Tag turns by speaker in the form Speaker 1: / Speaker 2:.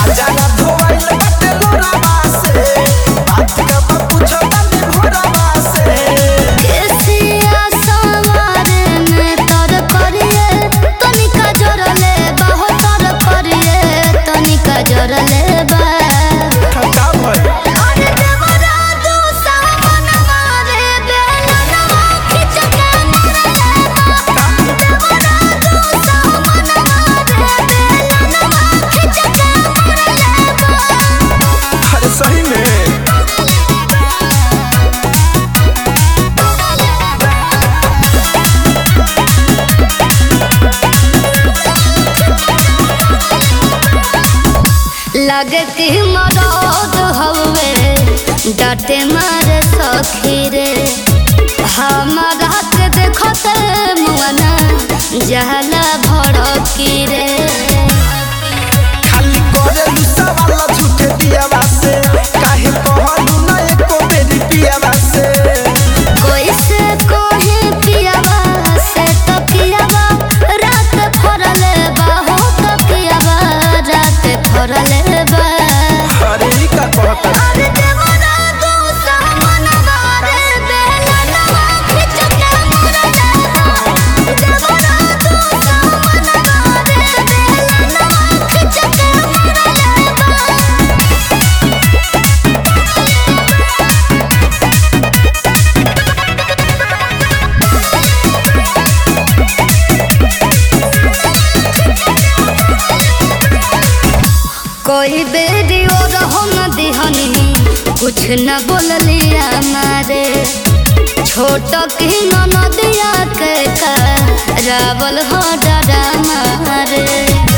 Speaker 1: हजारा धोइल बाटे लोरावा से बात का पूछो तनी भोरावा से
Speaker 2: केसिया सवारे में तर करिए तनिका जोरले बाहो तर करिए तनिका जोरले बा
Speaker 1: का भइल
Speaker 2: अरे देवरा दू सावन मारे बेलनवा खिच के मरले बा देवरा दू सावन मारे बेलनवा खिच के मरले बा
Speaker 1: अरे सही में
Speaker 2: लगे कि मरद हवे डाटे मारे सखी रे हमारा के देखते मुआना जहला भड़की रे
Speaker 1: खाली करे लुसा वाला झूठे दियावा से काहे कहलू ना एको बेरी पियावा से
Speaker 2: कोई से कोहे पियावा से तो पियावा रात फरले बा हो तो पियावा रात फरले बा
Speaker 1: अरे ई का कहता
Speaker 2: अरे देवरा दू सावन मारे बेलनवा खिच के मरले बा देवरा दू सावन मारे बेलनवा खिच के मरले बा कोई बेरी और हम दिहनी कुछ न बोलिया मारे छोट की नदिया के का रावल हो डरा मारे